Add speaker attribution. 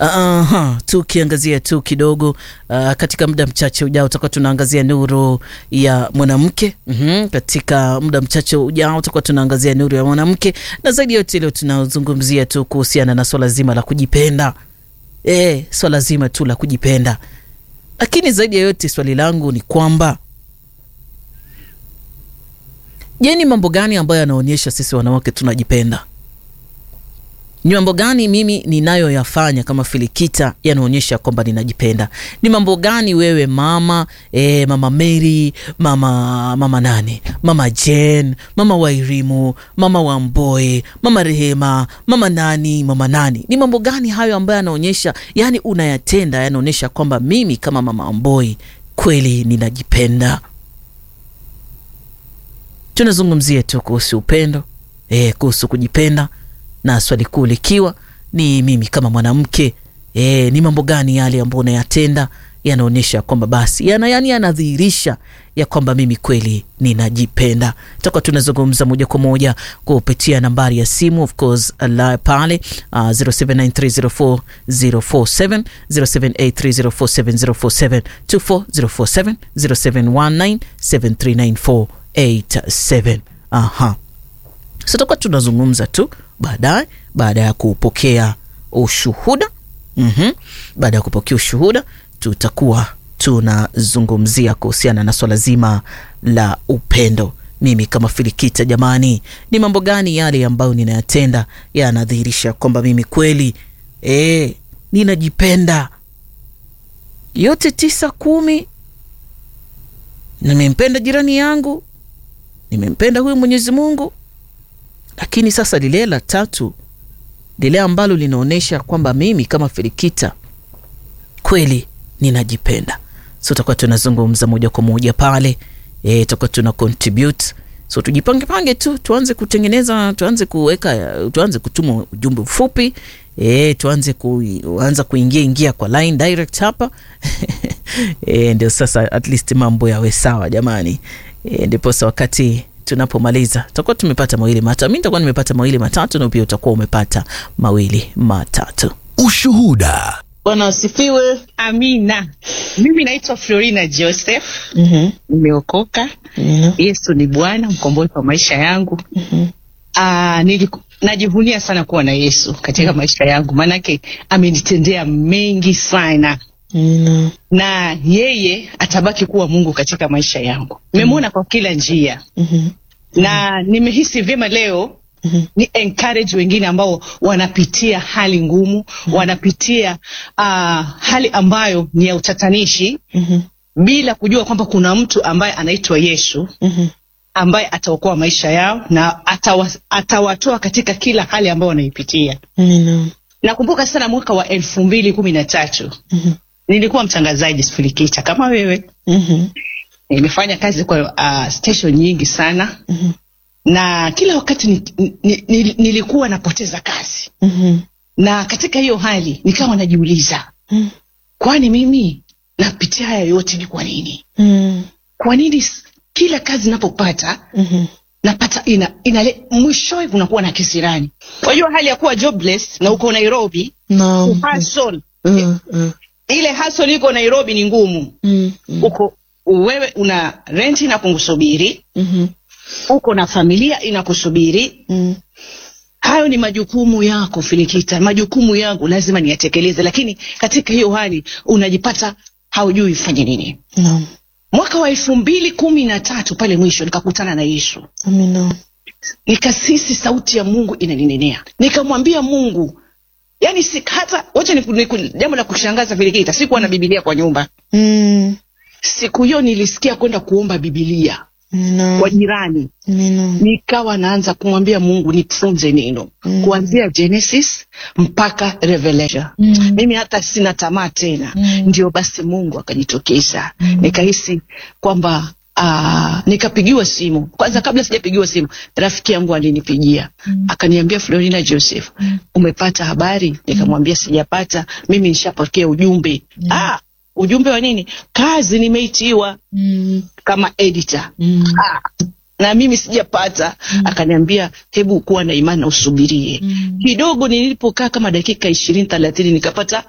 Speaker 1: Aha, tukiangazia tu kidogo uh, katika muda mchache ujao tutakuwa tunaangazia nuru ya mwanamke. mm-hmm. Katika muda mchache ujao tutakuwa tunaangazia nuru ya mwanamke, na zaidi yote leo tunazungumzia tu kuhusiana na swala zima la kujipenda. E, swala zima tu la kujipenda, lakini zaidi ya yote swali langu ni kwamba je, ni mambo gani ambayo yanaonyesha sisi wanawake tunajipenda? Ni mambo gani mimi ninayoyafanya kama Filikita yanaonyesha kwamba ninajipenda? Ni mambo gani wewe mama e, mama Mary, mama mama nani, mama Jen, mama Wairimu, mama Wamboe, mama Rehema, mama nani, mama nani, ni mambo gani hayo ambayo yanaonyesha, yani unayatenda, yanaonyesha kwamba mimi kama mama Wamboi kweli ninajipenda? Tunazungumzia tu kuhusu upendo e, kuhusu kujipenda na swali kuu likiwa ni mimi kama mwanamke e, ni mambo gani yale ambayo unayatenda yanaonyesha kwamba basi yana yani yanadhihirisha ya kwamba mimi kweli ninajipenda. Tutakuwa tunazungumza moja kwa moja kupitia nambari ya simu of course la pale uh, 0793040047 0783047047 24047 0719739487 aha So tutakuwa tunazungumza tu baadaye, baada ya kupokea ushuhuda mm-hmm. Baada ya kupokea ushuhuda, tutakuwa tunazungumzia kuhusiana na swala zima la upendo. Mimi kama Filikita, jamani, ni mambo gani yale ambayo ninayatenda yanadhihirisha kwamba mimi kweli e, ninajipenda? Yote tisa kumi, nimempenda jirani yangu, nimempenda huyu Mwenyezi Mungu lakini sasa lile la tatu, lile ambalo linaonyesha kwamba mimi kama Filikita kweli ninajipenda. So tutakuwa tunazungumza moja kwa moja pale e, tutakuwa tuna contribute. So tujipange pange tu, tuanze kutengeneza, tuanze kuweka, tuanze kutuma ujumbe mfupi e, tuanze kuanza kuingia ingia kwa line direct hapa e, ndio sasa at least mambo yawe sawa jamani e, ndiposa wakati tunapomaliza tutakuwa tumepata mawili matatu. Mi nitakuwa nimepata mawili matatu na pia utakuwa umepata mawili matatu.
Speaker 2: Ushuhuda.
Speaker 3: Bwana asifiwe.
Speaker 4: Amina. Mimi naitwa Florina Joseph.
Speaker 3: mm-hmm.
Speaker 4: Nimeokoka.
Speaker 3: mm-hmm.
Speaker 4: Yesu ni Bwana mkombozi wa maisha yangu.
Speaker 3: mm-hmm.
Speaker 4: Ah, niliku, najivunia sana kuwa na Yesu katika mm-hmm. maisha yangu, maanake amenitendea mengi sana
Speaker 3: mm-hmm.
Speaker 4: na yeye atabaki kuwa Mungu katika maisha yangu. Nimemwona mm-hmm. kwa kila njia
Speaker 3: mm-hmm.
Speaker 4: na nimehisi vyema leo
Speaker 3: mm-hmm.
Speaker 4: ni encourage wengine ambao wanapitia hali ngumu mm-hmm. wanapitia uh, hali ambayo ni ya utatanishi
Speaker 3: mm-hmm.
Speaker 4: bila kujua kwamba kuna mtu ambaye anaitwa Yesu
Speaker 3: mm-hmm.
Speaker 4: ambaye ataokoa maisha yao na atawa, atawatoa katika kila hali ambayo wanaipitia.
Speaker 3: mm-hmm.
Speaker 4: Nakumbuka sana mwaka wa elfu mbili kumi na tatu
Speaker 3: mm-hmm.
Speaker 4: nilikuwa mtangazaji Filikita kama wewe
Speaker 3: mm-hmm.
Speaker 4: nimefanya kazi kwa uh, station nyingi sana
Speaker 3: mm-hmm.
Speaker 4: na kila wakati ni, ni, ni, nilikuwa napoteza kazi
Speaker 3: mm-hmm.
Speaker 4: na katika hiyo hali nikawa najiuliza
Speaker 3: mm-hmm.
Speaker 4: kwani mimi napitia haya yote ni kwa nini?
Speaker 3: mm-hmm.
Speaker 4: Kwa nini kila kazi napopata
Speaker 3: mm-hmm.
Speaker 4: napata ina, ina mwishowe kunakuwa na kisirani. Unajua hali ya kuwa jobless na uko Nairobi
Speaker 3: no.
Speaker 4: hustle
Speaker 3: mm-hmm.
Speaker 4: ile hustle iko Nairobi ni ngumu
Speaker 3: mm-hmm.
Speaker 4: uko wewe una renti na kukusubiri
Speaker 3: mm-hmm.
Speaker 4: uko na familia inakusubiri
Speaker 3: mm-hmm.
Speaker 4: hayo ni majukumu yako Filikita, majukumu yangu lazima niyatekeleze, lakini katika hiyo hali unajipata haujui ufanye nini.
Speaker 3: no.
Speaker 4: Mwaka wa elfu mbili kumi na tatu pale mwisho nikakutana na Yesu,
Speaker 3: amina
Speaker 4: nikasisi sauti ya Mungu inaninenea, nikamwambia Mungu yani si, hata wacha ni jambo la kushangaza Filikita, sikuwa na Biblia kwa nyumba
Speaker 3: mm.
Speaker 4: siku hiyo nilisikia kwenda kuomba Biblia
Speaker 3: no.
Speaker 4: kwa jirani
Speaker 3: no.
Speaker 4: nikawa naanza kumwambia Mungu nifunze neno
Speaker 3: Mm.
Speaker 4: kuanzia Genesis mpaka Revelation.
Speaker 3: Mm.
Speaker 4: Mimi hata sina tamaa tena.
Speaker 3: Mm.
Speaker 4: Ndio basi Mungu akajitokeza,
Speaker 3: Mm.
Speaker 4: nikahisi kwamba Uh, nikapigiwa simu kwanza. Kabla sijapigiwa simu, rafiki yangu alinipigia
Speaker 3: Mm.
Speaker 4: akaniambia, Florina Joseph,
Speaker 3: Mm.
Speaker 4: umepata habari? Nikamwambia sijapata, mimi nishapokea ujumbe.
Speaker 3: Mm.
Speaker 4: Ah, ujumbe wa nini? Kazi nimeitiwa
Speaker 3: mm.
Speaker 4: kama editor
Speaker 3: mm.
Speaker 4: ah, na mimi sijapata
Speaker 3: Mm.
Speaker 4: akaniambia hebu kuwa na imani na usubirie
Speaker 3: Mm.
Speaker 4: kidogo nilipokaa kama dakika ishirini thelathini nikapata